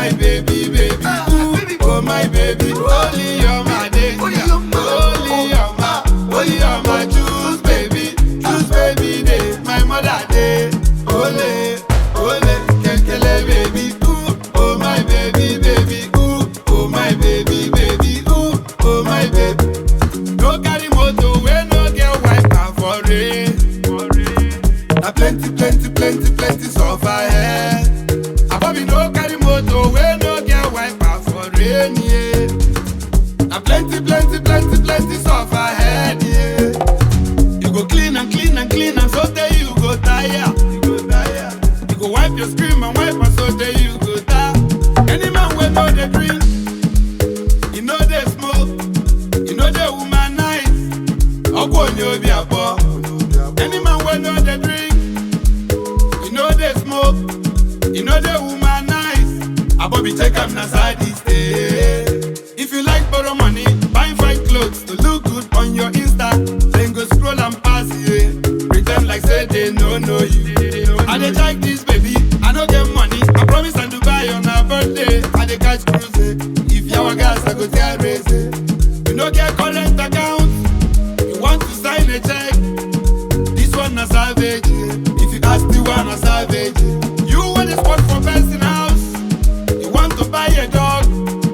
my baby, baby. Ooh, oh my baby, only you're my danger. Only you're my, only you're my juice, baby. Juice, baby, day. My mother day. Ole, ole, kekele, baby. Ooh, oh my baby, baby. Ooh, oh my baby, baby. Ooh, oh my baby. No carry motor, we no get wiper for rain. Na plenty, plenty, plenty, plenty suffer ahead. Abobi no carry motor, we no get wiper for rain, yeah. Na plenty, plenty, plenty, plenty suffer ahead, yeah. You go clean and clean and clean and so day you go tire. You go tire. You go wipe your screen and wipe and so day you go tire. Any man wey no dey drink, you no dey smoke, you no dey womanize. Ọkọ onye obi abụọ. Any man wey no dey drink, you no dey smoke, you no dey womanize. Abobi take am na side stay. If you like borrow money, buy fine clothes to look good on your Insta, then go scroll and pass yeah. Pretend like say they no know you. I dey check this baby, I no get money. I promise am Dubai on her birthday. I dey catch cruise. eh. If yawa gas, I go tear race. eh. You no get current account, you want to sign a check. This one na savage. yeah. If you ask the one na savage. yeah. You want the spot for person house. You want to buy a dog.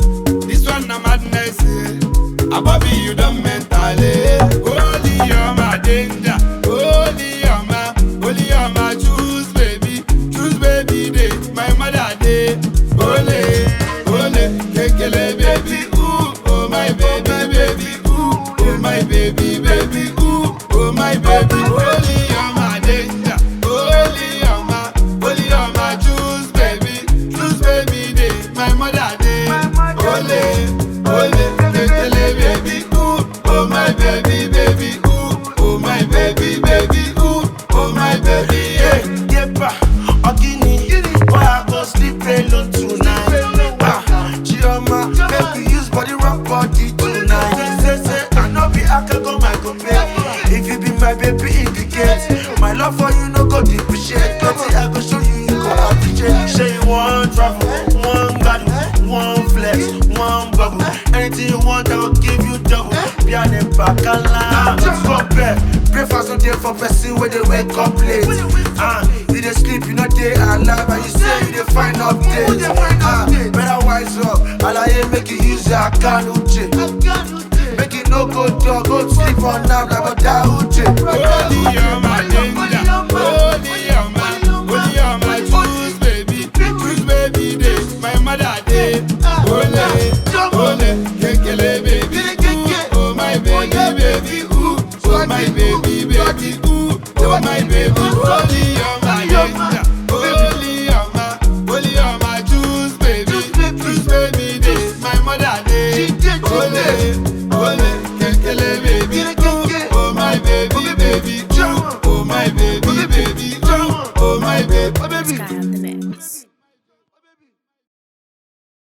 This one na madness. Yeah. Abobi you don mentally. Holy you're my danger. Holy you're my, holy you're my choose baby, choose baby day. My mother day. Ole, ole, kekele baby. Ooh, oh my baby, baby. Ooh, oh my baby, baby. Ooh, oh my baby. Holy you're my danger. Holy you're my, holy you're my choose baby, choose baby day. My mother day. Ole, ole, kekele baby. Ooh, oh my baby, baby. Ooh, oh my baby, baby. Ooh, oh my baby. Yeah. Yepa, Ogini, boy I go sleep alone tonight. Ah, Chioma, make we use body rock body tonight. Say say I no be akago my compare. If you be my baby indicate, my love for you no go depreciate. Plenty I go show you, you go appreciate. Say you want travel, one battle, one flex, one bubble. Anything you want, I will give you double. Piano bacala, fuck back. Breakfast no day for person where they wake up late. Ah, you dey sleep, you know they alive, and you say you dey find updates. Ah, better wise up, alaye make you use your account uche. Make you no go dog, go sleep on now like a da uche. Holy, you're my danger. Holy, you're my, holy, you're my choose baby, choose baby day. My mother day. Ole, ole, kekele baby. Ooh, oh my baby, baby. Ooh, oh my baby, baby. Ooh, oh my baby. Holy, you're my